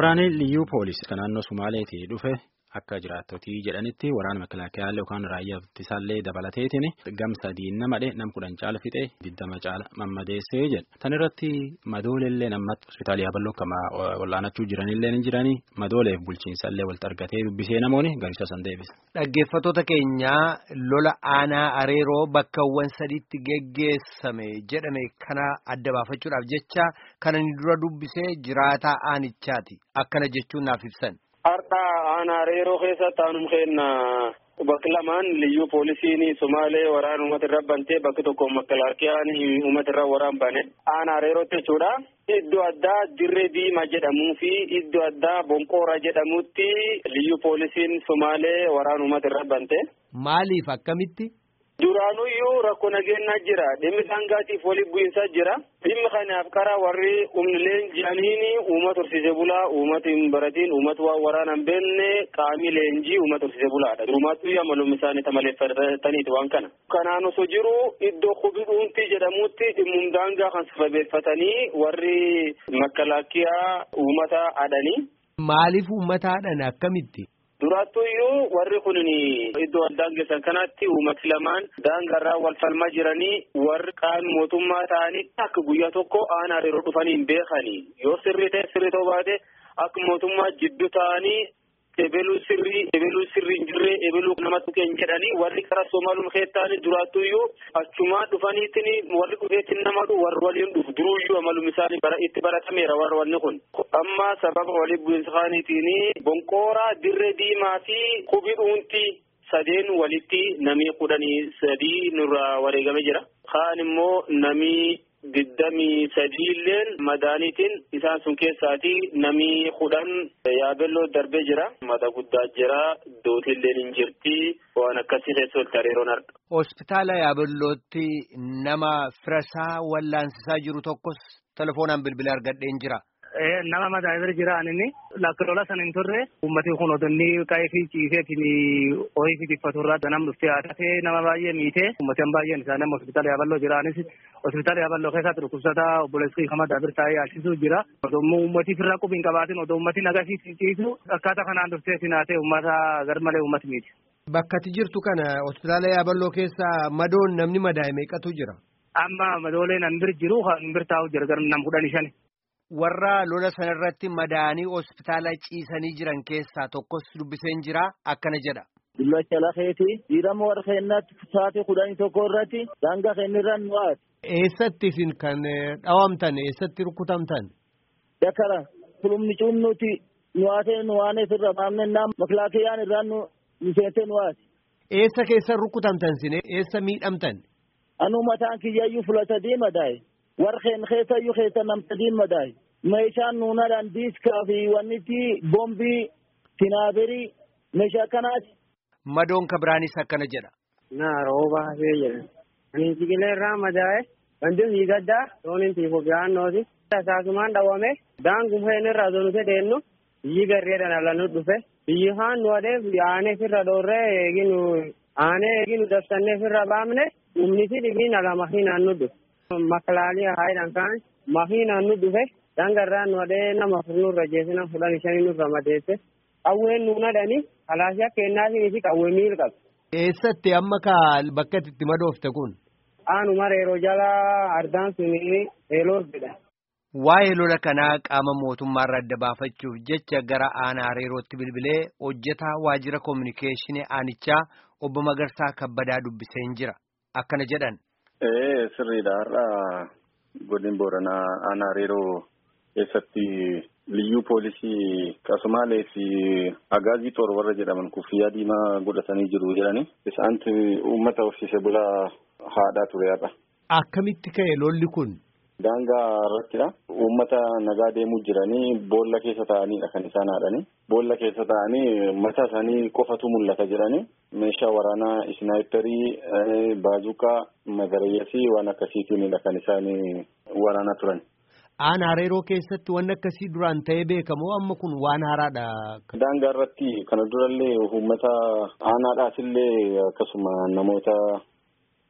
Waraanni liyyuu poolisii kan naannoo Sumaaleetii dhufe akka jiraattotii jedhanitti waraana makalaakaa yookaan raayyaa ittisaallee dabalateetiin gam sadii nama dhe nam kudhan caala fixee diddama caala mammadeessee jedha. Tan irratti madoolellee namatti hospitaalii Yaabaloo akkama wal'aanachuu jiranillee ni jiranii madooleef bulchiinsallee walitti argatee dubbisee namoonni gariisa san deebisa. Dhaggeeffattoota keenyaa lola aanaa areeroo bakkawwan sadiitti geggeessame jedhame kana adda baafachuudhaaf jecha kana ni dura dubbisee jiraataa aanichaati akkana jechuun naaf ibsan. Har'a aanaa areeroo keessatti aanum kenna bakki lamaan liyyuu poolisiin Somaalee waraana uummata irra bantee bakki tokko makkalaakiyaan uummata irra waraan bane aanaa areerootti jechuudha. Iddoo addaa dirree diimaa jedhamuu fi iddoo addaa bonqoora jedhamutti liyyuu poolisiin Somaalee waraana uummata irra bante. Maaliif akkamitti? Duraanuyyuu rakkoo nageenyaa jira. Dhimmi sangaatiif waliif bu'iinsa jira. Dhimmi kanaaf karaa warri humnileen jedhaniini uummata horsiisee bulaa, uummata hin baratiin, uummata waan waraana hin beekne qaamii leenjii uummata horsiisee bulaadha. Durumaattuu yamalum isaanii tamaleeffataniiti waan kana. Kanaan osoo jiru iddoo qubi dhuuntii jedhamutti dhimmum daangaa kan sababeeffatanii warri makalaakiyaa uummata adhanii. Maaliif uummata adhan akkamitti? Duraattuyyuu warri kun iddoo addaan geessan kanatti uummati lamaan daangarraa wal falmaa jiranii warri qaama mootummaa ta'anii akka guyyaa tokko aanaa areeroo dhufanii hin beekanii yoo sirrii ta'e sirrii ta'uu baate akka mootummaa jidduu ta'anii ebeluu sirrii ebeluu sirrii hin jirre ebeluu nama tuqeen jedhanii warri karaa soomaalum keettaanii duraattuyyuu achumaa dhufaniitiin warri dhufeetiin nama warri waliin dhufu duruyyuu amalum isaanii itti baratameera warri wanni kun. amma sababa waliin bu'iinsa isaaniitiin bonqooraa dirree diimaa fi qubi dhuuntii sadeen walitti namii kudhanii sadii nurraa wareegame jira. Kaan immoo namii digdamii sadiilleen madaaniitiin isaan sun keessaati namii kudhan yaabelloo darbee jira. Mata guddaa jira. Dootilleen hin jirti. Waan akkasii keessa walitti hariiroon arga. Hospitaala yaabellootti nama firasaa wallaansisaa jiru tokkos telefoonaan bilbila argadheen jira. nama mataa bira jira inni lakka lola sana hin turre ummati kun odonni qa'ee fi ciiseetiin horii fi tiffaturraa danam dhuftee haadhatee nama baay'ee miite ummatan baay'een isaa nama hospitaala yaaballoo jiraanis hospitaala yaaballoo keessatti dhukkubsataa obboleessii kama daabir taa'ee yaalchisuu jira odoo ummati firraa qubi hin qabaatin odoo ummati nagasii ciisu akkaataa kanaan dhuftee sinaatee ummata garmalee ummati miiti. Bakka ati jirtu kana hospitaala yaaballoo keessa madoon namni madaa'e meeqatu jira? Amma madooleen an bir jiru kan bir taa'u jira gar nam kudhan shani. warra lola sanarratti madaa'anii hospitaala ciisanii jiran keessaa tokkos dubbiseen jira akkana jedha. Dullacha lafeeti dhiirama warra keenyaatti taate kudhanii tokko irratti daangaa keenyarraan nu haati. Eessatti isin kan dhawamtan eessatti rukutamtan? Dakara kulumni cunnuti nu haatee nu waaneef irra maamne naam makilaakiyaan irraan nu miseente nu haati. Eessa keessan rukutamtan sine eessa miidhamtan? Anu mataan kiyyayyuu fulata diimadaa'e. warqeen keessayyuu keessa namtadiin madaa'e meeshaan nuunadhaan diiskaa fi wannitti bombii tinaabirii meeshaa akkanaati. Madoon kabiraanis akkana jedha. Naa rooba hafee jedha. Biinsiqilee irraa madaa'e wanti hiigaddaa toonin tiifoo biraannooti. Saasumaan dhawame daangum heen irraa zonute deennu biyyi garreedhaan alanu dhufe biyyi haan nu adeef aanee firra dhoorree eeginu aanee eeginu dabsannee firra baamne humniti dhibiin alama hinaan nu dhufe. makalaalia haidhan kaan mahiinaan nu dhufe dangarraa nu adee nama furnurra jeesina fudhan shanii nurra madeesse qawween nuun adhani kalaashaa kennaatiin fi qawwee miil qabu. Eessatti amma ka bakka itti madoofte kun? Aanuma reeroo jalaa ardaan suni eeloos jedha. Waa'ee lola kanaa qaama mootummaarra adda baafachuuf jecha gara aanaa reerootti bilbilee hojjetaa waajjira koominikeeshinii aanichaa obbo Magarsaa Kabbadaa dubbiseen jira. Akkana jedhan. Ee sirriidha har'a godin booranaa aanaa reeroo keessatti liyyuu poolisii qasumaalee fi agaazii toor warra jedhaman kuffiyyaa diimaa godhatanii jiru jedhani isaanti uummata horsiise bulaa haadhaa ture har'a. Akkamitti ka'e lolli kun? Daangaa irrattidha. Uummata nagaa deemuu jiranii boolla keessa taa'aniidha kan isaan haadhani. Boolla keessa taa'anii mataa isaanii qofatu mul'ata jedhani. Meeshaa waraanaa isnaayiperii, baazuqaa, magarayyasii waan akkasiitiinidha kan isaan waraanaa turan. Aanaa reeroo keessatti wanni akkasii duraan ta'ee beekamoo amma kun waan haaraadha. Daangaa irratti kana durallee uummata aanaadhaas illee akkasuma namoota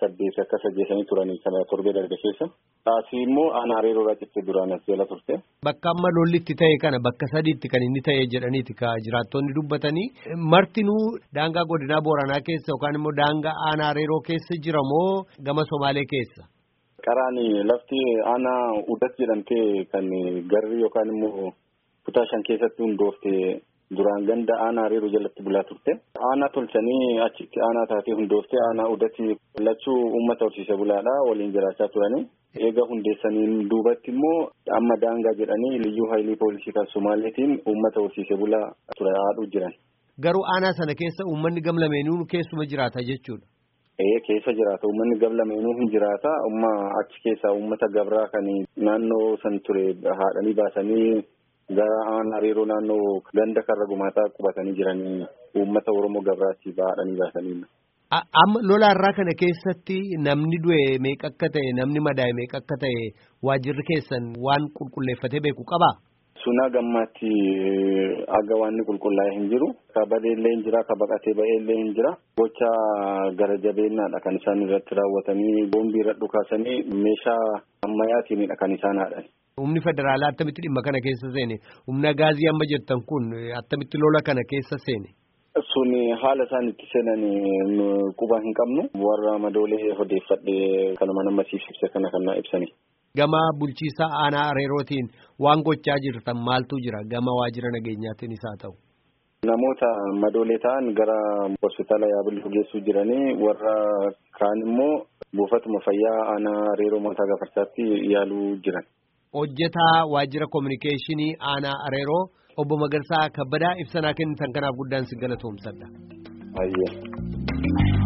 saddeet akka sajjeesanii turanii kana torbee darbe keessa. Taasii immoo aanaa areeroodhaa cittee duraan as jala turte. Bakka amma lolli itti ta'e kana bakka sadiitti kan inni ta'e jedhaniiti ka jiraattonni dubbatanii martinuu daangaa godinaa booranaa keessa yookaan immoo daangaa aanaa areeroo keessa jira moo gama somaalee keessa. Qaraan lafti aanaa udat jedhamtee kan garri yookaan immoo kutaa shan keessatti hundoofte duraan ganda aanaa areeroo jalatti bulaa turte. Aanaa tolchanii achitti aanaa taatee hundoofte aanaa udatti lachuu uummata horsiise bulaadha waliin jiraachaa turanii. Eega hundeessaniin duubatti immoo amma daangaa jedhanii liyyuu haayilii poolisii kan Somaaleetiin uummata horsiise bulaa ture haadhuu jiran. Garuu aanaa sana keessa uummanni gamlameenuu keessuma jiraata jechuudha. Ee keessa jiraata uummanni gamlameenuu hin jiraata umma achi keessaa uummata gabraa kan naannoo san ture haadhanii baasanii gara aanaa areeroo naannoo ganda karra gumaataa qubatanii jiranii uummata Oromoo gabraatti haadhanii baasanii. Amma lola irraa kana keessatti namni du'e meeqa akka ta'e namni madaa'e meeqa akka ta'e waajirri keessan waan qulqulleeffatee beeku qabaa? Sunaa gammaatti aga waanni qulqullaa'ee hin jiru. Ka badee illee hin jira, ka baqatee ba'ee illee hin jira. Gocha gara jabeenyaadha kan isaan irratti raawwatanii boombii irra dhukaasanii meeshaa ammayyaatiinidha kan isaan haadhan. Humni federaalaa attamitti dhimma kana keessa seene? Humna gaazii amma jettan kun attamitti lola kana keessa seene? Sun haala isaan itti seenan quba hin qabnu warra madoolee odeeffadhee kanuma nama ibse kana kan ibsani. Gama bulchiisa aanaa areerootiin waan gochaa jirtan maaltu jira gama waajjira nageenyaatiin isaa ta'u. Namoota madoolee ta'an gara hospitaala yaabaluu geessuu jiranii warra kaan immoo buufatuma fayyaa aanaa areeroo mataa gafarsaatti yaaluu jiran. Hojjetaa waajjira kominikeeshinii aanaa areeroo. Obbo Magarsaa Kabbadaa ibsanaa kennitan kanaaf guddaan si galatoomsadha. Baay'ee.